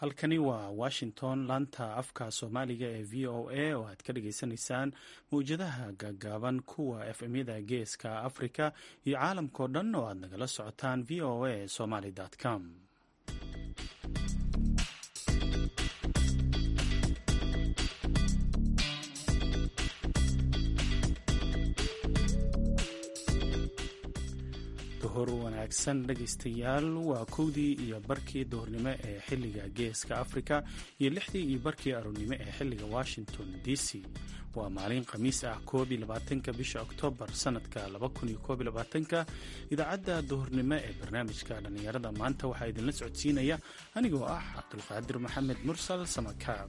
halkani waa washington laanta afka soomaaliga ee v o a oo aad ka dhagaysanaysaan mawjadaha gaagaaban kuwa efmyada geeska africa iyo caalamkao dhan oo aad nagala socotaan v o a somaly com duhur wanaagsan dhegaystayaal waa kowdii iyo barkii duhurnimo ee xilliga geeska africa iyo lixdii iyo barkii aroornimo ee xilliga washington d c waa maalin khamiis ah koob iyo labaatanka bisha oktoobar sanadka laba kun iyo koob iyo labaatanka idaacadda duhurnimo ee barnaamijka dhallinyarada maanta waxaa idinla socodsiinaya anigoo ah cabdulqaadir maxamed mursal samakaab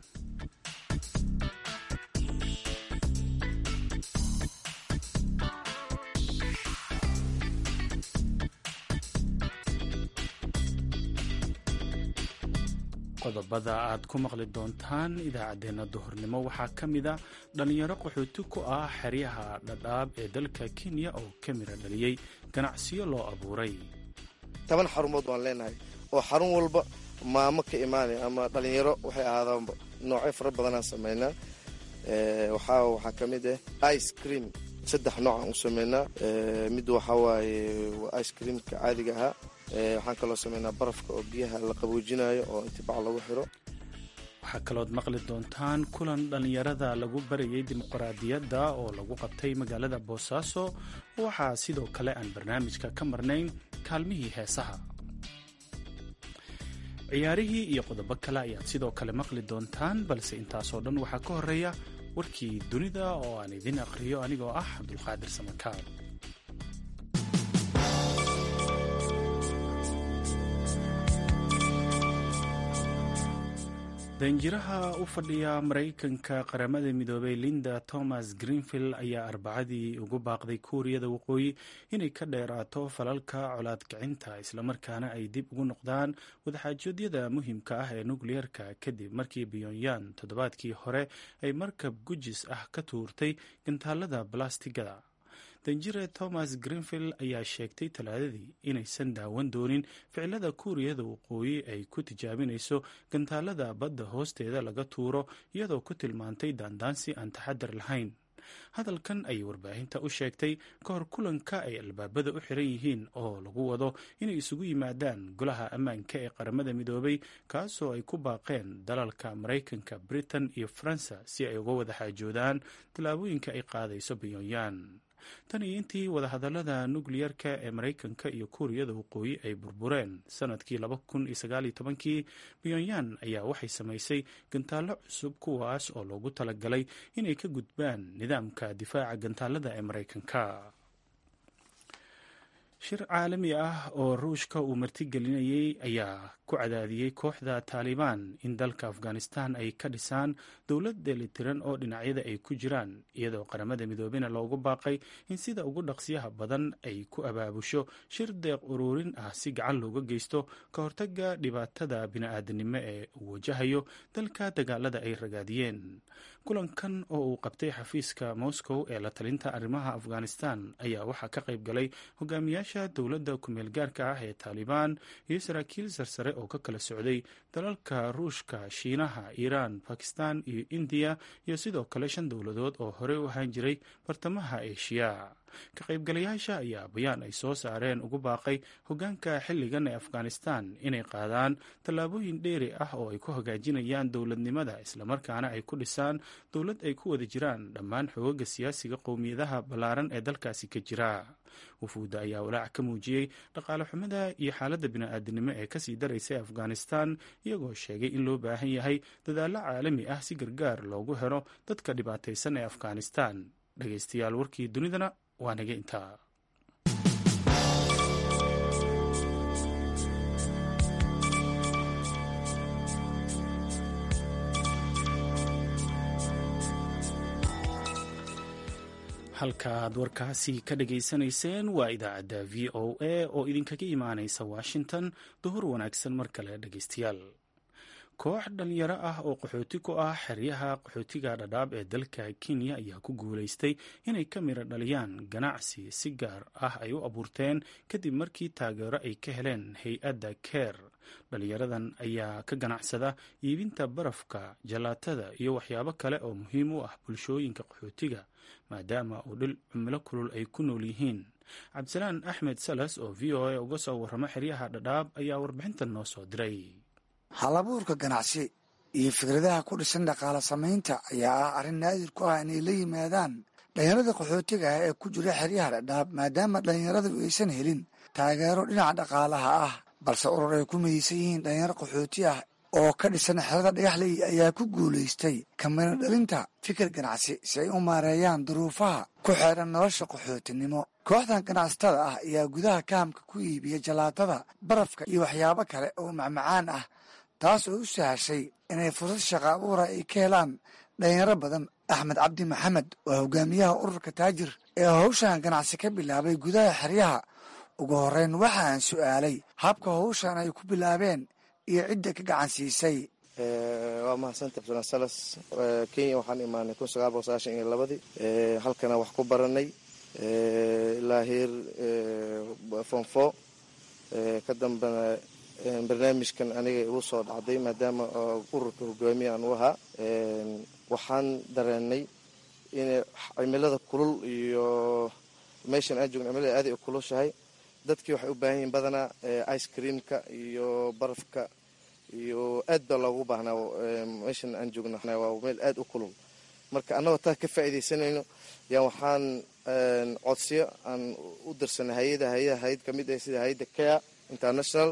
qodobada aad ku maqli doontaan idaacaddeenna duhurnimo waxaa ka mid a dhallinyaro qaxooti ku ah xeryaha dhadhaab ee dalka kenya oo ka mira dhaliyey ganacsiyo loo abuuray toban xarumood waan leenahay oo xarun walba maamo ka imaanaya ama dhallinyaro waxay ahaadaanba noocyo fara badanaan samaynaa waxaa waxaa ka mid ah ice cream saddex nooc aan u samaynaa mid waxaa waaye waa ice creamka caadiga ahaa waxaan kaloo sameynaa barafka oo biyaha la qaboojinayo oo intibac lagu xiro waxaa kalood maqli doontaan kulan dhallinyarada lagu barayay dimuqraadiyadda oo lagu qabtay magaalada boosaaso waxaa sidoo kale aan barnaamijka ka marnayn kaalmihii heesaha ciyaarihii iyo qodobo kale ayaad sidoo kale maqli doontaan balse intaasoo dhan waxaa ka horeeya warkii dunida oo aan idin aqhriyo anigoo ah cabdulqaadir samakaab danjiraha u fadhiya maraykanka qaramada midoobay linda thomas greenfield ayaa arbacadii ugu baaqday kuuriyada waqooyi inay ka dheeraato falalka colaad kicinta islamarkaana ay dib ugu noqdaan wadaxaajoodyada muhiimka ah ee nukliyeerka kadib markii pyonyan toddobaadkii hore ay markab gujis ah ka tuurtay gantaalada balastigada danjire thomas greenfield ayaa sheegtay talaadadii inaysan daawan doonin ficilada kuuriyada waqooyi ay ku tijaabinayso gantaalada badda hoosteeda laga tuuro iyadoo ku tilmaantay daandaansi aan taxadar lahayn hadalkan ayay warbaahinta u sheegtay ka hor kulanka ay albaabada u xiran yihiin oo lagu wado inay isugu yimaadaan golaha ammaanka ee qaramada midoobay kaasoo ay ku baaqeen dalalka maraykanka britain iyo faransa si ay uga wada xaajoodaan tallaabooyinka ay qaadayso pyonyan tan iyo intii wadahadalada nukliyerka ee maraykanka iyo kuuriyada waqooyi ay burbureen sanadkii laba kun iyo sagaaliyo tobankii pyonyan ayaa waxay samaysay gantaallo cusub kuwaas oo loogu talagalay inay ka gudbaan nidaamka difaaca gantaalada ee maraykanka shir caalami ah oo ruushka uu martigelinayay ayaa ku cadaadiyey kooxda taalibaan in dalka afghanistan ay ka dhisaan dowlad dheelitiran oo dhinacyada ay ku jiraan iyadoo qaramada midoobena loogu baaqay in sida ugu dhaqsiyaha badan ay ku abaabusho shir deeq ururin ah si gacan looga geysto ka hortaga dhibaatada bini-aadanimo ee uu wajahayo dalka dagaalada ay ragaadiyeen kulankan oo uu qabtay xafiiska moscow ee la talinta arrimaha afghanistan ayaa waxaa ka qayb galay hogaamiyaasha dowladda kumeel gaarka ah ee taalibaan iyo saraakiil sarsare oo ka kala socday dalalka ruushka shiinaha iiraan bakistan iyo indiya iyo sidoo kale shan dowladood oo horey u ahaan jiray bartamaha eeshiya ka qaybgalayaasha ayaa bayaan ay soo saareen ugu baaqay hogaanka xilligan ee afghanistan inay qaadaan tallaabooyin dheeri ah oo ay ku hagaajinayaan dowladnimada islamarkaana ay ku dhisaan dowlad ay ku wada jiraan dhammaan xoogaga siyaasiga qowmiyadaha ballaaran ee dalkaasi ka jira wufuudda ayaa walaac ka muujiyey dhaqaale xumada iyo xaaladda bini-aadinimo ee kasii daraysa ee afghanistan iyagoo sheegay in loo baahan yahay dadaallo caalami ah si gargaar loogu helo dadka dhibaataysan ee afghanistan dhegaystayaal warkii dunidana waa naga intaa halka aad warkaasi ka dhageysanayseen waa idaacadda v o a oo idinkaga imaanaysa washington duhur wanaagsan mar kale dhegeystayaal koox dhalinyaro ah oo qaxooti ku ah xeryaha qaxootiga dhadhaab ee dalka kenya ayaa ku guulaystay inay ka miro dhaliyaan ganacsi si gaar ah ay u abuurteen kadib markii taageero ay ka heleen hay-adda keer dhalinyaradan ayaa ka ganacsada iibinta barafka jalaatada iyo waxyaabo kale oo muhiim u ah bulshooyinka qaxootiga maadaama uu dhil cumilo kulul ay ku nool yihiin cabdisalaan axmed salas oo v o a uga soo warramo xeryaha dhadhaab ayaa warbixintan noo soo diray halabuurka ganacsi iyo fikradaha ku dhisan dhaqaala samaynta ayaa ah arrin naadir ku ah inay la yimaadaan dhalinyarada qaxootiga ah ee ku jira xeryaha dhadhaab maadaama dhalinyaradu aysan helin taageero dhinaca dhaqaalaha ah balse urur ay ku midaysan yihiin dhalinyaro qaxooti ah oo ka dhisan xerada dhagaxley ayaa ku guulaystay kamiro dhalinta fikir ganacsi si ay u maareeyaan duruufaha ku xeedhan nolosha qaxootinimo kooxdan ganacsatada ah ayaa gudaha kahamka ku iibiya jalaatada barafka iyo waxyaabo kale oo macmacaan ah taas oo u sahashay inay fursad shaqa abuura ay ka helaan dhalinyaro badan axmed cabdi maxamed waa hogaamiyaha ururka taajir ee howshan ganacsi ka bilaabay gudaha xeryaha ugu horreyn waxa aan su'aalay habka howshan ay ku bilaabeen iyo cidda ka gacan siisay waa mahadsanta abdullaan salas kenya waxaan imaanay kun sagaal boqol sagaashan iyo labadii halkana wax ku baranay ilaa heer fonfo ka dambena barnaamijkan aniga igu soo dhacday maadaama ururka hogaamiye aan u ahaa waxaan dareenay inay cimilada kulul iyo meeshan aan joogna cimilada aaday u kulushahay dadkii waxay u baahan yihiin badanaa ice creamka iyo barafka iyo aad baa loogu baahnaa meeshan aan joogna waa meel aad u kulul marka annagoo taa ka faa'iidaysanayno yaan waxaan codsiyo aan u dirsanay hay-ada hay-ada hay-ad ka mid ah sida hay-adda care international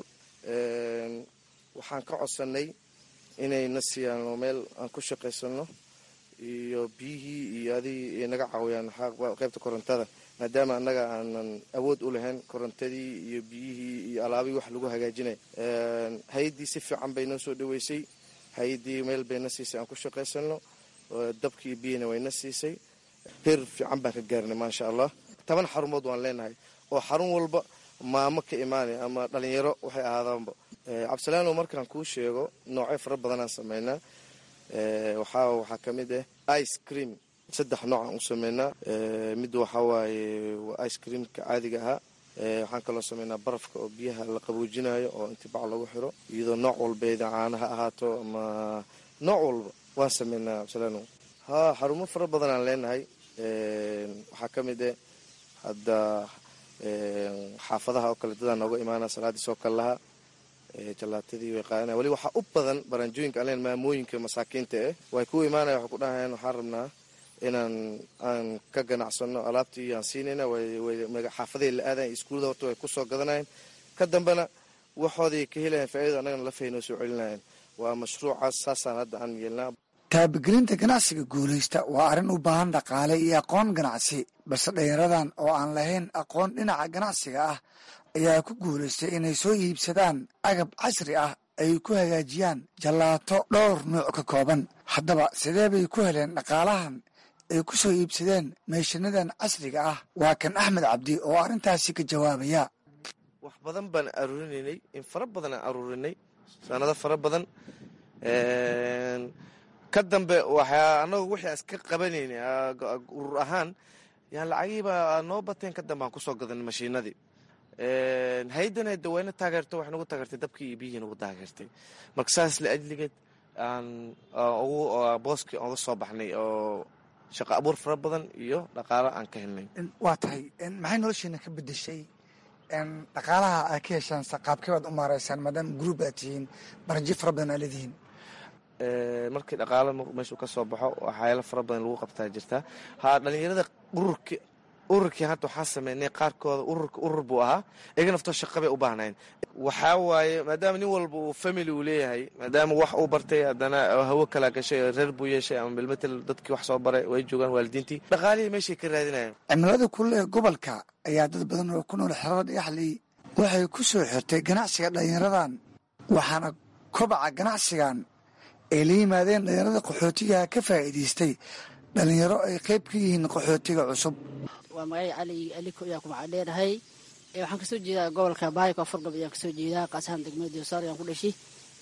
waxaan ka codsanay inay na siiyaan meel aan ku shaqaysano iyo biyihii iyo adigii naga caawiyaan qaybta korontada maadaama annaga aanan awood u lahayn korontadii iyo biyihii iyo alaabihii wax lagu hagaajinay hay-addii si fiican bay noo soo dhaweysay hay-addii meel bay na siisay aan ku shaqaysano dabkii biyihina way na siisay heer fiican baan ka gaarnay maasha allah toban xarumood waan leenahay oo xarun walba maamo ka imaanay ama dhalinyaro waxay ahaadaanba cabdisalaano markaan kuu sheego noocyo fara badanaan sameynaa waxaa waxaa ka mid ah ice cream saddex noocaan u sameynaa mid waxaa waaye waa ice creamka caadiga ahaa waxaan kaloo sameynaa barafka oo biyaha la qaboojinayo oo inti bac lagu xiro iyadoo nooc walbeeda caana ha ahaato ama nooc walba waan sameynaa cabdisalaano ha xarumo fara badanaan leenahay waxaa ka mid ah hadda xaafadaha oo kale dadaa nooga imaana salaadii soo kal laha jalaatadii way qaadana weli waxaa u badan baranjooyinka aan leen maamooyinka masaakiinta eh way ku imaanaya waxay ku dhahayaan waxaan rabnaa inaan aan ka ganacsano alaabtii aan siinayna xaafadahay la aadayan iskuullada horta way kusoo gadanayeen ka dambena waxooday ka helayan faa'iida annagana lafay noo soo celinayaan waa mashruucaas saasaan hadda aan yeelnaa taabagelinta ganacsiga guulaysta waa arrin u baahan dhaqaale iyo aqoon ganacsi balse dhalinyaradan oo aan lahayn aqoon dhinaca ganacsiga ah ayaa ku guulaystay inay soo iibsadaan agab casri ah ay ku hagaajiyaan jallaato dhowr nuuc ka kooban haddaba sidee bay ku heleen dhaqaalahan ay ku soo iibsadeen meeshanadan casriga ah waa kan axmed cabdi oo arrintaasi ka jawaabaya wax badan baan aruurinaynay in fara badan aan aruurinay sanado fara badan ka dambe waxaa anagu wixii aan iska qabanaynay urur ahaan yaan lacagihiibaa noo bateen ka dambe aan kusoo gadanay mashiinadii hay-adan hada wayna taageerto waxay nagu taageertay dabkii iyo biyihii nagu taageertay marka saas la ajligeed aan ugu booskii oga soo baxnay oo shaqo abuur fara badan iyo dhaqaalo aan ka helnay waa tahay maxay noloshiina ka bedeshay dhaqaalaha aad ka heshaan qaabkee baad u maareysaan maadaama gruub aad tihiin baranji fara badan aa leedihiin markii dhaqaalo meeshuu ka soo baxo waxyaalo fara badan lagu qabtaa jirtaa ha dhalinyarada ururki ururkii hadda waxaan sameynay qaarkooda ururka urur buu ahaa iyaga naftoo shaqa bay u baahnayn waxaa waaye maadaama nin walba uu family uu leeyahay maadaama wax uu bartay haddana hawo kala gashay reer buu yeeshay ama bilmetel dadkii wax soo baray way joogaan waalidiintii dhaqaalihii meeshay ka raadinayaan cimilada kulul ee gobolka ayaa dad badan oo ku nool xerada dhagaxley waxay ku soo xirtay ganacsiga dhalinyaradan waxaana kobaca ganacsigan ay la yimaadeen dhalinyarada qaxootigaha ka faa'iidaystay dhalinyaro ay qayb ka yihiin qaxootiga cusub waa magacay cali aliko ayaa ku macaan dheerahay waxaan kasoo jeedaa gobolka baayko afar gob ayaan kasoo jeedaa qaasahan degmada diosaar ayaan ku dhashay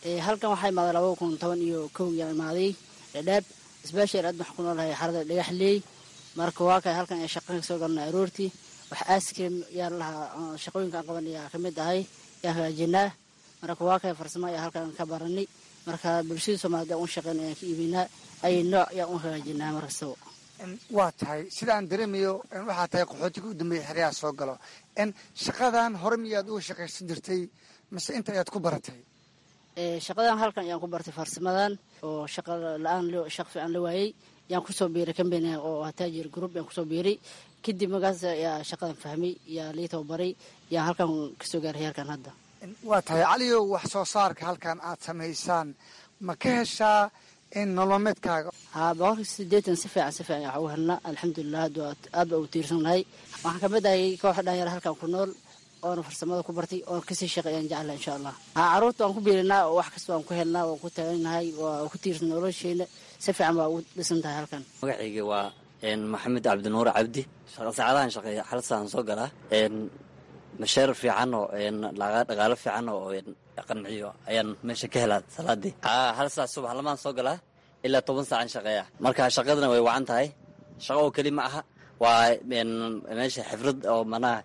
halkan waxaa imaaday laba kun toban iyo kow yaa imaaday dhadhaab sbeshal aad waxaan ku noolahay xarada dhagaxleey marka waa kay halkan ee shaqan kasoo galnay aroortii wax askrim yaa lahaa shaqooyinka aan qaban yaa kamid ahay yaa hagaajinaa marka waa kay farsamo ayaa halkan ka baranay marka bulshada soomaaliyed aan u shaqeyn ayaan ka iibinaa ay nooc yaan u hagaajinaa markastaba waa tahay sida aan dareemayo waxaa tahay qaxootiga u dambeeya xeryaha soo galo n shaqadan hore miyaad uga shaqaysan jirtay mase inta ayaad ku baratay shaqadan halkan ayaan ku bartay farsamadan oo shaqa la-aan shaq fiican la waayey yaan kusoo biiray cambany oo taajir group yaan kusoo biiray kadib markaas yaa shaqadan fahmay yaa lii tababaray yaan halkan kasoo gaaray heerkan hadda waa tahay caliyow wax soo saarka halkan aad samaysaan ma ka heshaa in nolomeedkaaga haa boqolkii sideetan si fiican si fiican waxaa u helnaa alxamdulilah aad baa u tiirsan nahay waxaan kamid ahay kooxa dhalinyaro halkan ku nool oona farsamada ku bartay oona kasii shaqeeyaan jecla insha allah haa carruurta waan ku biirinaa oo wax kasta waan ku helnaa waan ku taaganahay waa ku tiirsan nolosheena si fiican baa ugu dhisan tahay halkan magacayga waa maxamed cabdinuur cabdi saacadahan shaqeeya xalsaan soo galaa masheer fiican oo dhaqaalo fiican oo qanciyo ayaan meesha ka helaa salaadii hal saac subax lamaan soo galaa ilaa toban saacan shaqeeya marka shaqadana way wacan tahay shaqo oo keli ma aha waa meesha xifrad oo manaha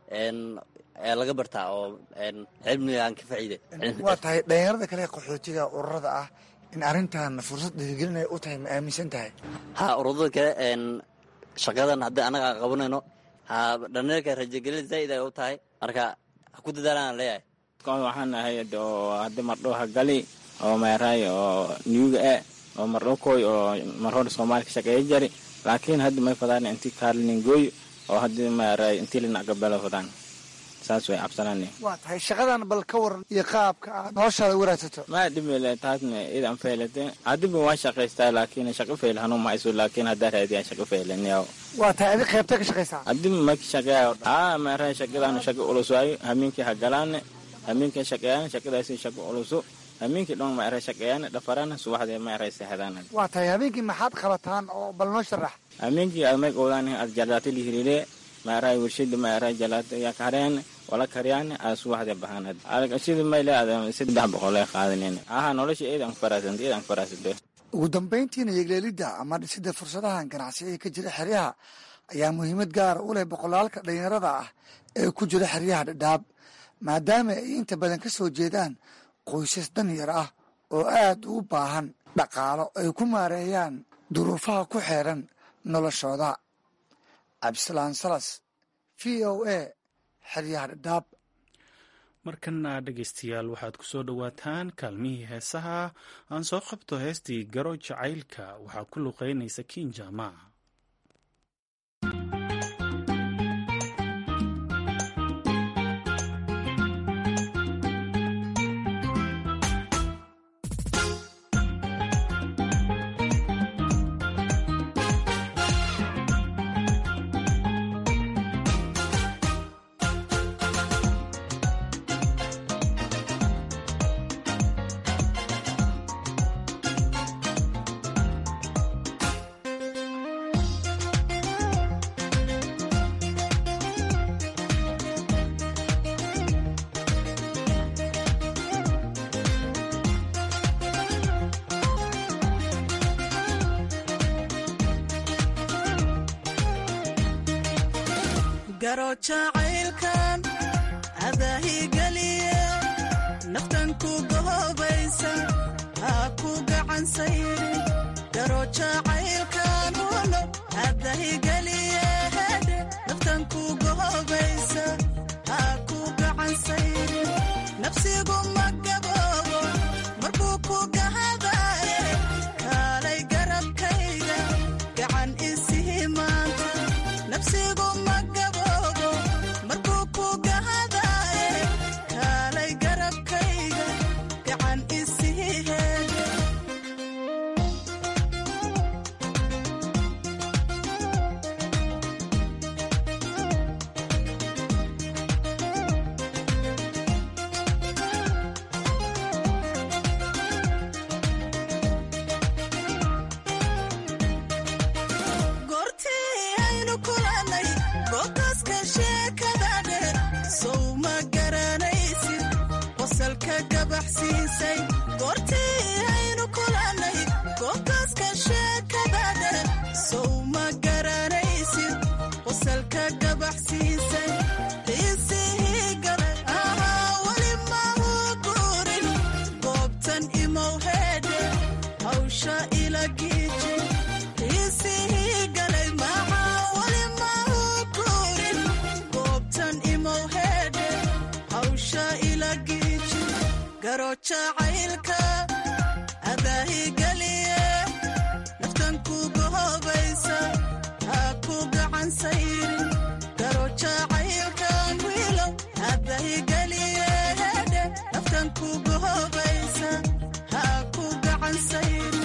ayaa laga bartaa oo cilmiga aan ka faciide waa tahay dhalinyarada kale qaxootiga ururada ah in arrintan fursad dhiirigelinay u tahay ma aaminsan tahay ha ururada kale shaqadan haddii annaga aan qabanayno ha dhalinyarka rajagelin zaa'id ay u tahay marka ha ku dadaalaan leeyahay waxaan ahay oo haddi mardho hagali oo meeraay oo niyuga e oo mardho koy oo marhor soomaali ka shaqeeya jari laakiin haddi may fadaan inti kaalningoy oo haddi meeraay inti linacgabelo fadaan saas way cabsanaan waa tahay shaqadan bal ka waran iyo qaabka aad noloshaada waraagsato ma dhibile taasna idan feelate adiba waa shaqaystaa laakiin shaqo feyl hanuu ma isu laakiin haddaa raadiyaa shaqo feylanyaw waa tahay adi qaybta ka shaqaysaa adiba maki shaqeeya aa meeraay shaqadaan shaqo culus waayo hamiinkii hagalaane hamiinkii shaqeeyaan shaqadaasi shaqo culusu hamiinkii dhan ma eray shaqeeyaan dhafaraan subaxdee ma eray seexdaan waa tahay habeenkii maxaad qabataan oo bal noo sharax hamiinkii admay qowdaan ad jalaata lihirire ma eray warshada ma eray jalaata yaa kahareen wala kariyaan aa subaxdee bahaan sida mayle ad saddex boqol ay qaadanen aha nolosha eedan faraasanta eedan faraasante ugu dambayntiina yegleelidda ama dhisida fursadahan ganacsi ee ka jira xeryaha ayaa muhiimad gaara u leh boqolaalka dhalinyarada ah ee ku jira xeryaha dhadhaab maadaama ay inta badan ka soo jeedaan qoysas danyar ah oo aad ugu baahan dhaqaalo ay ku maareeyaan duruufaha ku xeeran noloshooda cabdisalaan salas v o a xeryaha dhadhaab markana dhegaystayaal waxaad ku soo dhowaataan kaalmihii heesaha aan soo qabto heestii garo jacaylka waxaa ku luqeynaysa kiinjama garo jacaylkan adaahigeliye naftan ku gohobaysa ha ku gacan sayrin garo jacaylkan uno adahigeliye hedhe naftan ku gohobaysa ha ku gacan sayrin nafsigu ma gaboobo markuu ku gahadaye kaalay garabkayga gacan isihi maanta nafsigu ma gaboobo markuu ku gahadaye kaalay garabkayga gacan isihi heede goortii aynu kulannay googaska sheekada dheer sow ma garanaysid qosalka gabaxsiisay goortii aynu kulannay goobtaaska sheekadadhe sow ma garanaysid qosalka gabaxsiisay xiisihii galay ahaa weli mahu guurin goobtan imow heedhe hawsha ila giiji xiisihii galay maxaa weli mahu guurin goobtan imow heedhe hawsha ila giiji garo jacaylka adaahigeliye naftan kuga hobaysa ha ku gacan sayrin garo jacaylkan wiilow adaahigeliye hedhe naftan kuga hobaysa ha ku gacan sayrin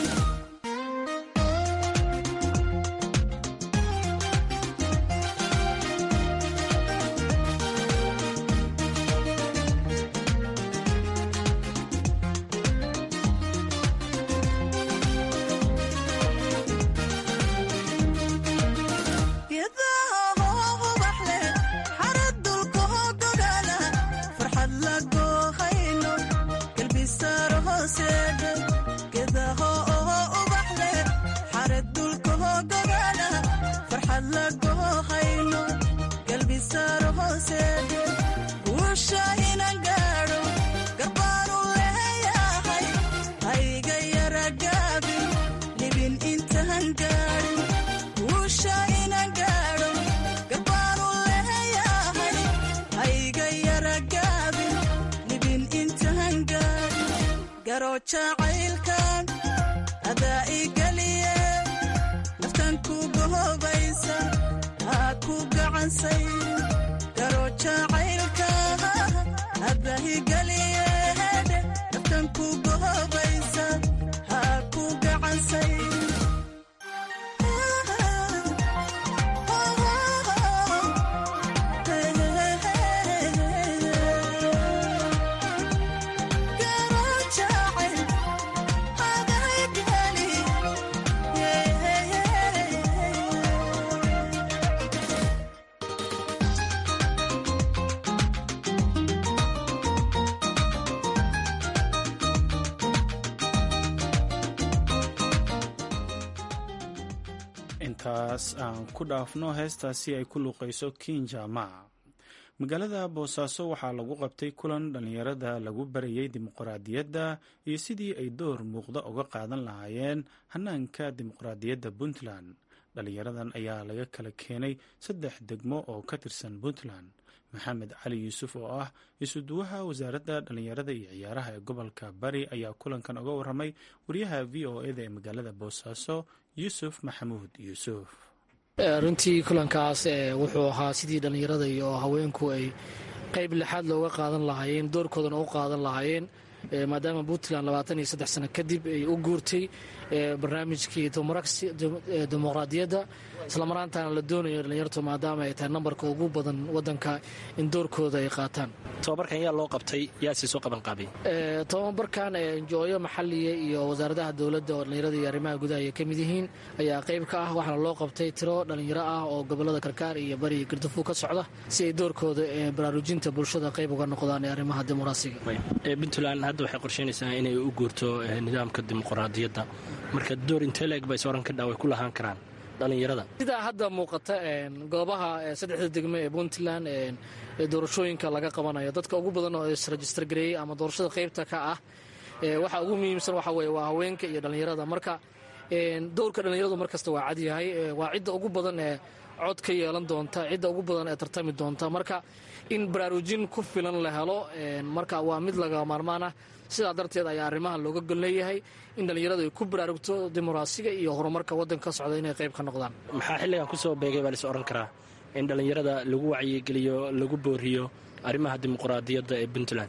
geedaha hoo ubax leh xarad dulka hoo gogaala farxad la goohayno galbisaaro hooseedhe geedaha oo ubax leh xarad dulka hoo gogaala farxad la goohayno galbisaaro hooseedhe guusha inan gaadho garbaanu leeyahay hayga yara gaabin libin intaan gaadhin guusha inan gaadho garbaanu leeyahay hayga yara gaabin libin intaan gaadhin garo jacaylkan adaa igeliye naftan kuga hobaysa ha ku gacan sayrin garo jacaylka adaa igeliye hedhe naftan kuga hobaysa ha ku gacan sayrin intaas aan ku dhaafno heestaasi ay ku luuqayso kinjama magaalada boosaaso waxaa lagu qabtay kulan dhallinyarada lagu barayay dimuqraadiyadda iyo sidii ay door muuqda uga qaadan lahaayeen hanaanka dimuqraadiyadda puntland dhallinyaradan ayaa laga kala keenay saddex degmo oo ka tirsan puntland maxamed cali yuusuf oo ah isuduwaha wasaaradda dhallinyarada iyo ciyaaraha ee gobolka bari ayaa kulankan uga waramay wariyaha v o eda ee magaalada boosaaso yuusuf maxamuud yuusuf runtii kulankaas wuxuu ahaa sidii dhallinyarada iyo haweenku ay qayb lixaad looga qaadan lahaayeen doorkoodana u qaadan lahaayeen maadaama puntland labaatan iyo saddex sano kadib ay u guurtay barnaamijkii dimuqraadiyadda islamaraantaana la doonayo dhallinyartu maadaama ay tahay nambarka ugu badan wadanka in doorkooda ay qaataan tobabarkan yaa loo qabtay yaasii soo qabanqaabay tobabarkan njooyo maxaliya iyo wasaaradaha dowladda oo dhallinyarada iyo arrimaha gudaha ay ka mid yihiin ayaa qayb ka ah waxaana loo qabtay tiro dhallinyaro ah oo gobolada karkaar iyo bari iyo gardafuug ka socda si ay doorkooda baraarujinta bulshada qayb uga noqdaan ee arrimaha dimuqraasiga puntland hadda waxay qorsheynaysaa inay u guurto nidaamka dimuqraadiyadda marka door intee leeg bay sooran ka dhaa way ku lahaan karaan dhallinyarada sidaa hadda muuqata goobaha saddexda degmo ee puntland doorashooyinka laga qabanayo dadka ugu badan oo isregister gareeyey ama doorashada qaybta ka ah waxa ugu muhiimsan waxa weye waa haweenka iyo dhallinyarada marka dowrka dhallinyaradu markasta waa cadyahay waa cidda ugu badan ee cod ka yeelan doonta cidda ugu badan ee tartami doonta marka in baraarujin ku filan la helo marka waa mid laga maarmaan ah sidaa darteed ayaa arrimahan looga golleeyahay in dhallinyaradu ay ku baraarugto dimuqraasiga iyo horumarka waddanka ka socda inay qayb ka noqdaan maxaa xilligan kusoo beegay baa lais odhan karaa in dhallinyarada lagu wacyigeliyo lagu booriyo arrimaha dimuqraadiyadda ee puntland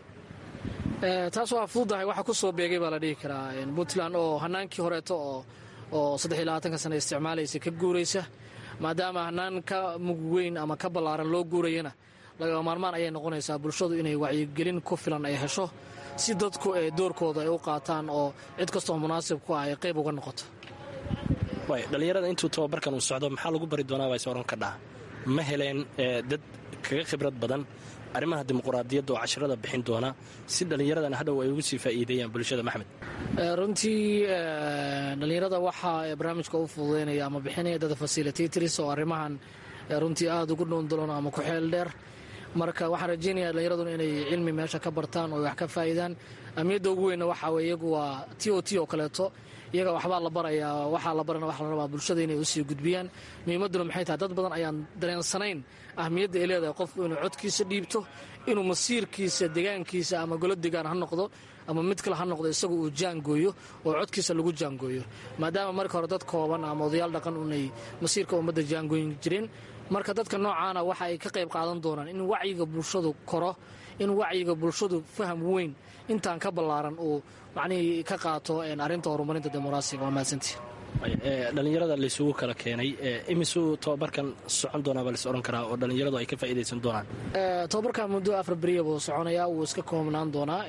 taas waa fududahay waxa ku soo beegay baa la dhihi karaa puntland oo hanaankii horeeto oo saddex iyo labaatanka sana isticmaalaysa ka guuraysa maadaama hanaan ka mug weyn ama ka ballaaran loo guurayana laga maarmaan ayay noqonaysaa bulshadu inay wacyigelin ku filan ay hesho si dadku ee doorkooda ay u qaataan oo cid kastoo munaasib ku ah ay qayb uga noqoto dhallinyarada intuu tababarkan uu socdo maxaa lagu bari doonaa baa is oran ka dhaha ma heleen dad kaga khibrad badan arrimaha dimuquraadiyadda oo casharada bixin doona si dhallinyaradan hadhow ay ugu sii faa'iideeyaan bulshada maxmed runtii dhallinyarada waxaa barnaamijka u fududeynaya ama bixinaya dada facilitators oo arrimahan runtii aada ugu dhoondaloon ama ku xeel dheer marka waxaan rajeynaya dhallinyaraduna inay cilmi meesha ka bartaan oo wax ka faa'iidaan amniyadda ugu weynna waxaa weye iyagu waa t o t oo kaleeto iyaga waxbaa la barayaa waxaa la barana waxa la rabaa bulshada inay usii gudbiyaan muhiimadduna maxay tahay dad badan ayaan dareensanayn ahmiyadda ay leedahay qofku inuu codkiisa dhiibto inuu masiirkiisa degaankiisa ama golo degaan ha noqdo ama mid kale ha noqdo isagu uu jaangooyo oo codkiisa lagu jaangooyo maadaama marka hore dad kooban ama odayaal dhaqan unay masiirka ummadda jaangooyin jireen marka dadka noocaana waxa ay ka qayb qaadan doonaan in wacyiga bulshadu koro in wacyiga bulshadu faham weyn intaan ka ballaaran uu macnihii ka qaato arrinta horumarinta dimuqraasiga waa mahadsantii dhallinyarada laysugu kala keenay imisuu tobabarkan socon doonaa baa lais odhan karaa oo dhallinyaradu ay ka faa'iidaysan doonaan tobabarkan muddo afar beriya buu soconayaa wuu iska koobnaan doonaa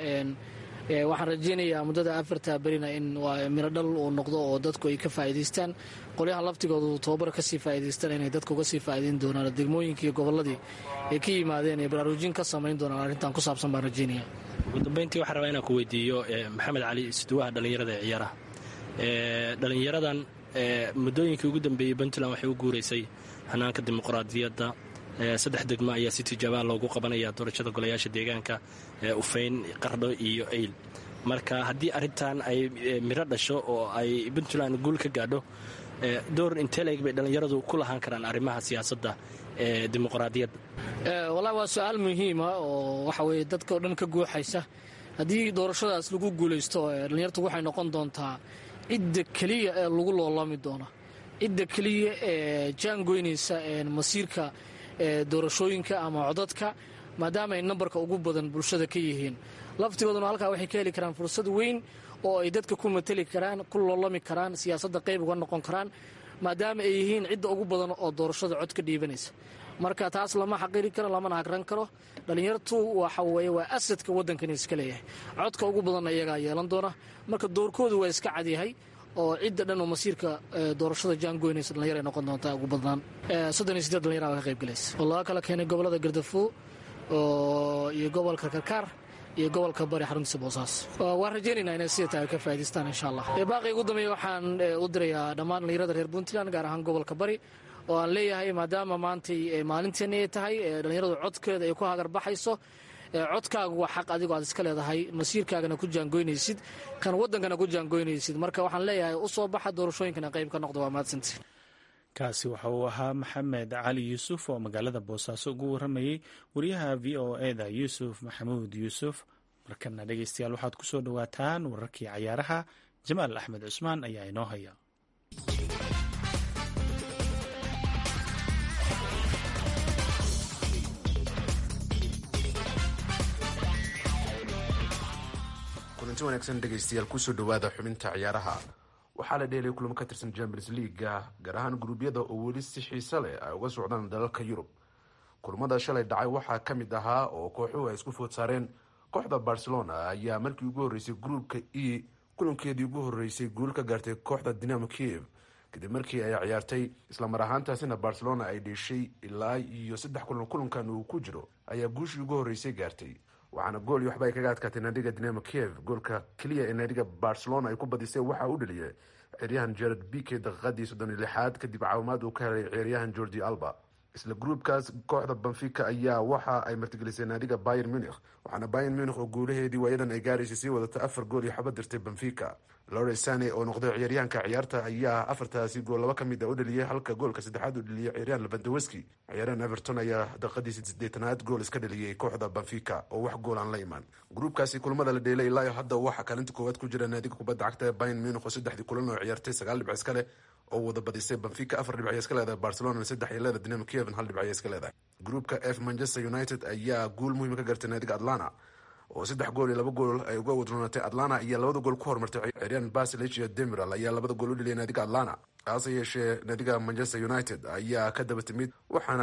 waxaan rajeynayaa muddada afarta berina in miro dhal uu noqdo oo dadku ay ka faa'iidaystaan qolyaha laftigoodu tobabar kasii faa'iidaystaan inay dadku uga sii faa'iidayn doonaan degmooyinkii iyo gobolladii ay ka yimaadeen ee baraarujin ka samayn doonaan arrintan ku saabsan baan rajeynaya ugu dambayntii waxaan rabaa inaan ku weydiiyo maxamed cali isduwaha dhallinyarada ee ciyaaraha dhallinyaradan muddooyinkii ugu dambeeyey puntland waxay u guuraysay hanaanka dimuqraadiyadda saddex degmo ayaa si tijaabaa loogu qabanaya doorashada golayaasha deegaanka ufayn qardho iyo ayl marka haddii arrintan ay miro dhasho oo ay puntland guul ka gaadho door inteleg bay dhallinyaradu ku lahaan karaan arrimaha siyaasadda ee dimuqraadiyadda wallahi waa su-aal muhiima oo waxa weye dadka o dhan ka guuxaysa haddii doorashadaas lagu guulaysto dhallinyartu waxay noqon doontaa cidda keliya ee lagu loolami doona cidda keliya ee jaangoynaysa masiirka doorashooyinka ama codadka maadaama ay nambarka ugu badan bulshada ka yihiin laftigooduna halkaa waxay ka heli karaan fursad weyn oo ay dadka ku mateli karaan ku loolami karaan siyaasadda qayb uga noqon karaan maadaama ay yihiin cidda ugu badan oo doorashada cod ka dhiibanaysa marka taas lama xaqiri karo lamana hagran karo dhallinyartu waxa weye waa asadka waddankani iska leeyahay codka ugu badanna iyagaa yeelan doona marka doorkoodu waa iska cadyahay oo cidda dhan oo masiirka doorashada jaangoynaysa dhallinyar ay noqon doontaa ugu badnaan soddon iyo sideed dhallinyara baa ka qayb galaysa oo laga kala keenay gobollada gardafo iyo gobolka karkaar iyo gobolka bari xaruntiisa boosaas waan rajaynaynaa inay sida tahay ka faa'idaystaan insha allah baaqi ugu dambeeya waxaan u dirayaa dhammaan dhallinyarada reer puntland gaar ahaan gobolka bari oo aan leeyahay maadaama maantay maalinteeni ay tahay dhallinyaradu codkeeda ay ku hagarbaxayso codkaagu waa xaq adigoo aad iska leedahay masiirkaagana ku jaangoynaysid kan waddankana ku jaangoynaysid marka waxaan leeyahay u soo baxa doorashooyinkana qayb ka noqda waa mahadsanti kaasi waxa uu ahaa maxamed cali yuusuf oo magaalada boosaaso ugu waramayey wariyaha v o eda yuusuf maxamuud yuusuf markana dhegeystayaal waxaad ku soo dhowaataan wararkii cayaaraha jamaal axmed cusmaan ayaa inoo haya kulanti wanaagsan dhegaystayaal kusoo dhowaada xubinta ciyaaraha waxaa la dheelay kulamo ka tirsan champions leaguega gaar ahaan guruubyada oo weli si xiise leh ay uga socdaan dalalka yurub kulamada shalay dhacay waxaa ka mid ahaa oo kooxuhu ay isku food saareen kooxda barcelona ayaa markii ugu horreysay gruubka e kulankeedii ugu horreysay guul ka gaartay kooxda dinamo kiev kadib markii ay ciyaartay islamar ahaantaasina barcelona ay dheeshay ilaa iyo saddex kulan kulankan uu ku jiro ayaa guushii ugu horreysay gaartay waxaana gool iyo waxba ay kaga adkaatay naadiga dinamo kiev goolka keliya ee naadiga barcelona ay ku badisay waxaa u dhaliyay ciyaaryahan jared bike daqiiqadii soddon iyo lixaad kadib caawimaad uu ka helay ciyaaryahan jordi alba isla gruubkaas kooxda benfica ayaa waxa ay martigelisay naadiga bayer munich waxaana bayer munich oo guulaheedii waayadan ay gaaraysay sii wadata afar gool iyo xaba dirtay benfica lore sane oo noqday ciyaaryahanka ciyaarta ayaa afartaasi gool laba ka mid a u dhaliyay halka goolka saddexaad u dhaliyay ciyaaryahan levandoweski ciyaaryahan everton ayaa daqiiqadii sideetanaad gool iska dhaliyay kooxda benfica oo wax gool aan la imaan gruubkaasi kulamada la dheelay ilaa hadda waxaa kaalinta koowaad ku jira naadiga kubadda cagta ee bayer munich oo saddexdii kulan oo ciyaartay sagaal dhibc iska leh oo wada badisay benfica afar dhibc ay iska leedahay barcelona saddex ay leedahay dinamo kiev hal dhibc ay iska leedahay gruupka f manchester united ayaa guul muhiima ka gartay naadiga atlanta oo saddex gool iyo laba gool ay uga wadroonatay atlanta ayaa labada gool ku horumartay ciyaaryahan basilich iyo demiral ayaa labada gool u dheliyay naadiga atlanta hase yeeshee naadiga manchester united ayaa ka daba timid waxaana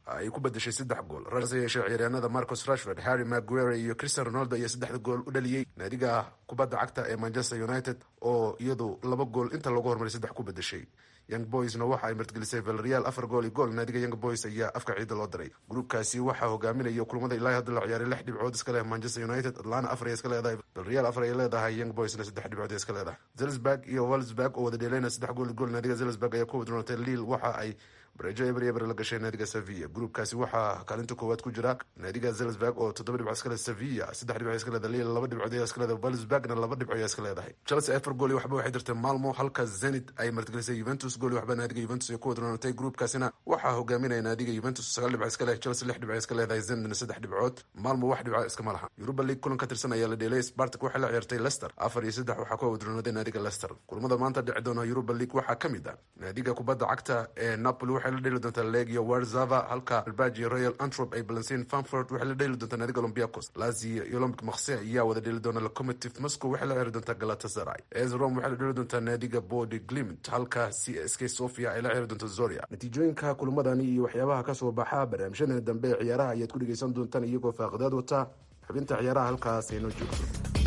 ay ku badashay saddex gool hase yeeshee ciyaaryahanada marcus rashford harry maguire iyo christian ronaldo ayaa saddexda gool u dhaliyey naadiga kubadda cagta ee manchester united oo iyadu laba gool inta loogu hormaray saddex ku badashay young boysna waxa ay martgelisay valreal afar gool iyo gool naadiga young boys ayaa afka ciida loo diray gruubkaasi waxaa hogaaminaya kulamada ilaa hadda la ciyaaray lix dhibcood iska leh manchester united atlana afar ay iska leedahay valreal afar ay leedahay young boysna saddex dhibcood ay iska leedahay zelsburg iyo walsburg oo wada dheeleyna saddex gool iyo gool naadiga zelsburg ayaa ku wadroonatay lille waxa ay bareejo eber eber la gashay naadiga sevilla gruubkaasi waxaa kaalinta koowaad ku jira naadiga zelsburg oo toddoba dhibcood iska leh sevilla saddex dhibcood iska leedahay lille laba dhibcood ayaa iska leedahay walsburgna laba dhibcood ayaa iska leedahay chelsea afar gool iyo waxba waxay dirtay malmo halka zenit ay martgelisay juventus gool iyo waxba naadiga juventus ay ku wadroonatay gruubkaasina waxaa hogaaminaya naadiga juventus sagaal dhibcood iska leh chelsea lix dhibcood iska leedahay zenitna saddex dhibcood malmo wax dhibcood iskama laha europa league kulan ka tirsan ayaa la dheelay spartak waxay la ciyaartay leicester afar iyo saddex waxaa ku wadroonaaday naadiga leicester kulamada maanta dhici doona europa league waxaa ka mid ah naadiga kubadda cagta ee napoli waxay la dheeli doontaa legio warzava halka albagi royal antrop ay balansiin fanford waxay la dheeli doontaa naadiga olympiacos lazio iyo olympic marse ayaa wada dheeli doona locomotive moscow waxay la ciyaari doontaa galatasaray es rome waxay la dheeli doontaa naadiga body glimt halka c s k sofia ay la ciyaari doonta zoria natiijooyinka kulamadani iyo waxyaabaha kasoo baxa barnaamijyadani dambe ee ciyaaraha ayaad ku dhegeysan doontaan iyagoo faaqidaad wata xubinta ciyaaraha halkaas aynoo joogto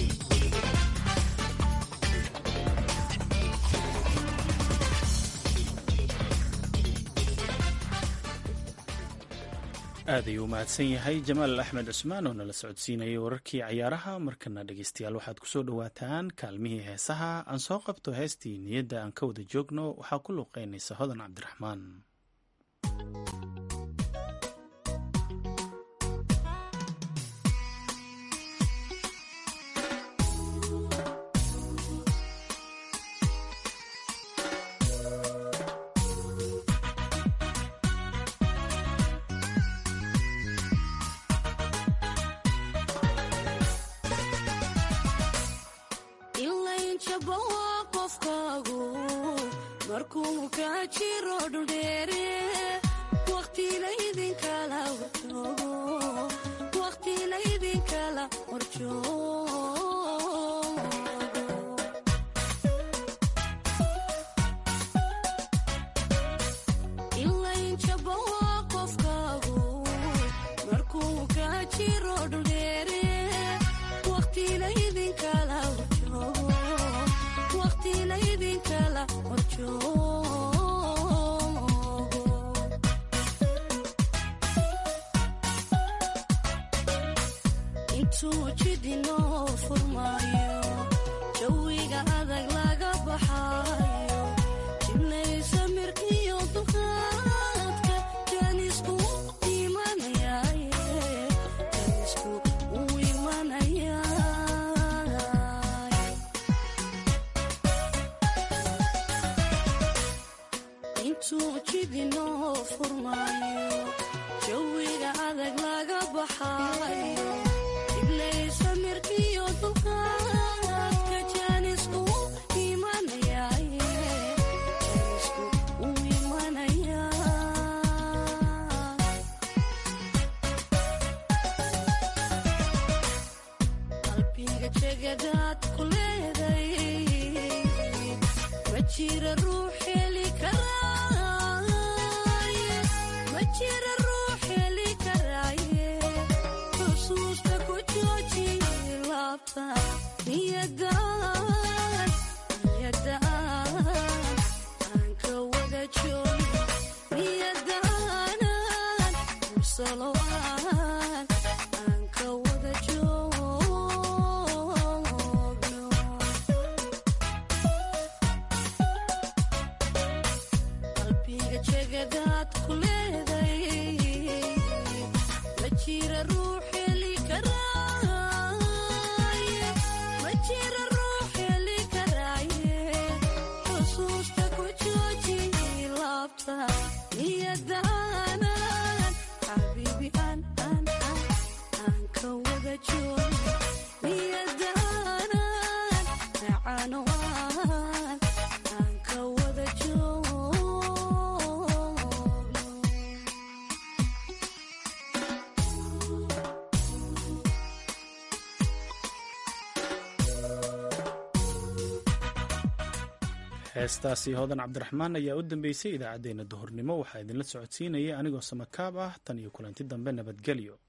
aad ayuu u mahadsan yahay jamaal axmed cusmaan oo nala socodsiinayay wararkii cayaaraha markana dhegeystayaal waxaad kusoo dhowaataan kaalmihii heesaha aan soo qabto heestii niyadda aan ka wada joogno waxaa ku luuqeynaysa hodan cabdiraxmaan heestaasi hodan cabdiraxmaan ayaa u dambeysay idaacaddeenna duhurnimo waxaa idinla socodsiinaya anigoo samakaab ah tan iyo kulanti dambe nabadgelyo